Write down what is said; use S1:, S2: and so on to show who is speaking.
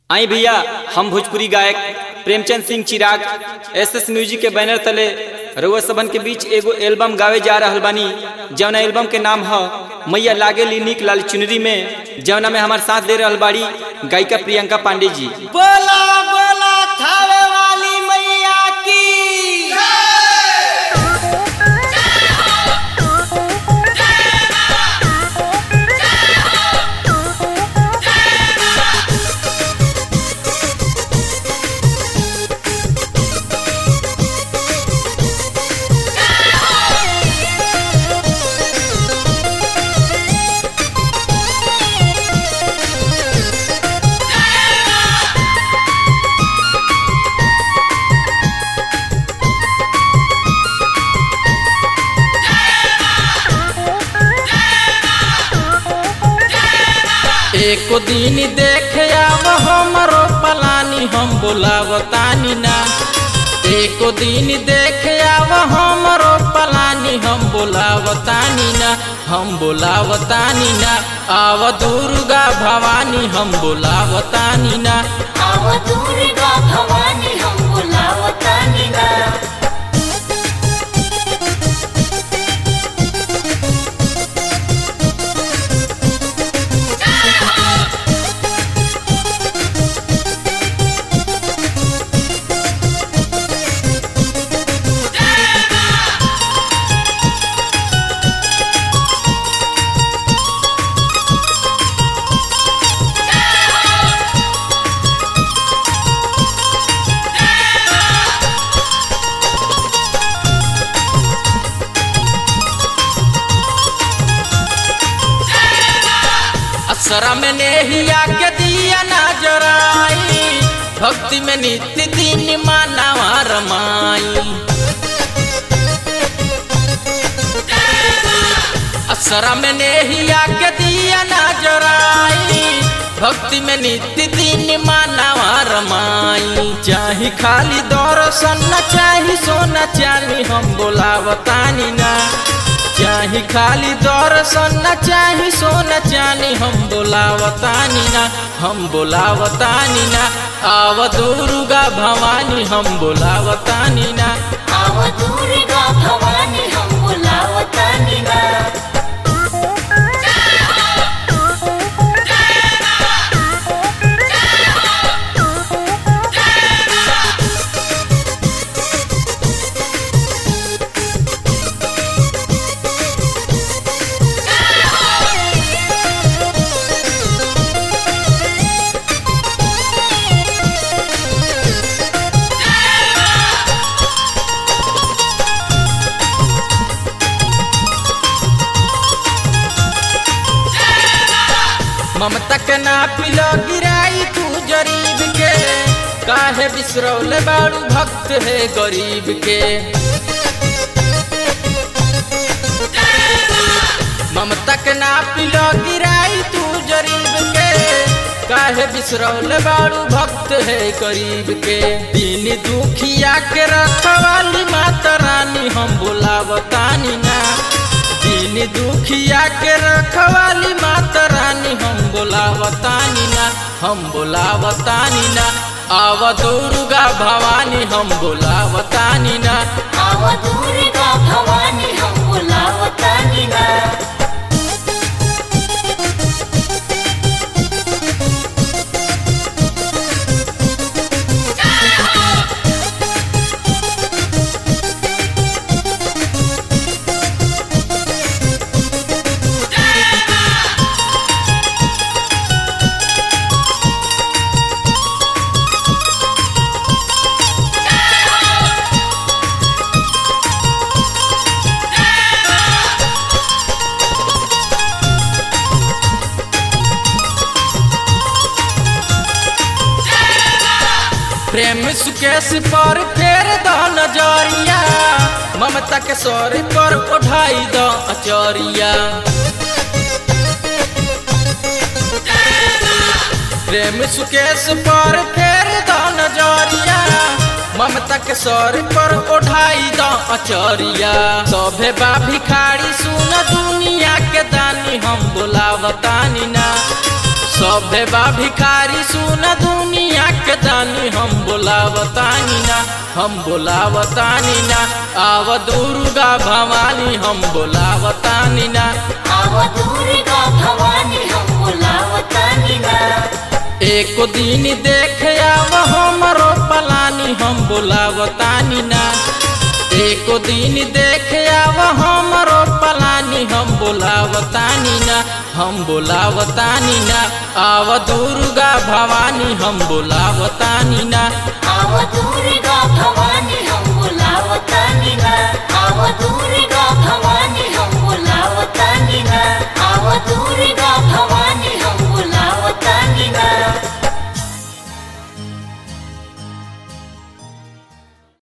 S1: आई भैया हम भोजपुरी गायक Premchand Singh Chirag S S music के बैनर तले रउआ सबन के बीच एगो एल्बम गावे जा रहल बानी जौना एल्बम के नाम ह मैया लागे ली निक लाल चुनरी में जौना में हमार साथ दे रहल बाड़ी गायिका प्रियंका पांडे जी
S2: बोला बोला थावे वाली मैया की
S3: एको दिन देखे आव हमरो पलानी हम बोलावतानी ना एको दिन देखे आव हमरो पलानी हम बोलावतानी ना हम बोलावतानी ना आव दुर्गा भवानी हम बोलावतानी ना
S4: आव दुर्गा भवानी हम बोलावतानी ना
S3: असरा में नेहिया के दिया ना जराई भक्ति में नित्य दिन मानवा रमाई असरा में नेहिया के दिया ना जराई भक्ति में नित्य दिन मानवा रमाई चाही खाली दर्शन न चाही सोना चानी हम बोलावतानी ना चाही खाली दर्शन न चाही सोना चानी हम बोलावतानी ना हम बोलावतानी ना आव दुर्गा भवानी हम बोलावतानी ना
S4: आव दुर्गा भवानी हम बोलावतानी ना
S3: ममता के ना पिलो गिराई तू जरीब के काहे बिसरौल बाड़ू भक्त है गरीब के ममता के ना पिलो गिराई तू जरीब के काहे बिसरौल बाड़ू भक्त है गरीब के दिन दुखिया के रखवाली माता रानी हम बोलावतानी ना दिन दुखिया के रखवाली माता रानी हम बोलावतानी ना हम बोलावतानी ना आव दुर्गा भवानी हम बोलावतानी ना
S4: आव दुर्गा भवानी हम बोलावतानी ना
S3: प्रेम सुकेश पर फेर द नजरिया ममता के सर पर उठाई द अचरिया प्रेम सुकेश पर फेर द नजरिया ममता के सर पर उठाई द अचरिया सभे बा भिखारी सुन दुनिया के दानी हम बोलावतानी ना सभे बा भिखारी सुन दुनिया बोलावतानी ना हम बोलावतानी ना आव दुर्गा भवानी हम बोलावतानी ना
S4: आव दुर्गा भवानी हम बोलावतानी ना
S3: एको दिन देख आव हमरो पलानी हम बोलावतानी ना एको दिन देख आव हमरो पलानी हम बोलावतानी ना हम बोलावतानी ना आव दुर्गा भवानी हम बोलावतानी ना
S4: आव दुर्गा भवानी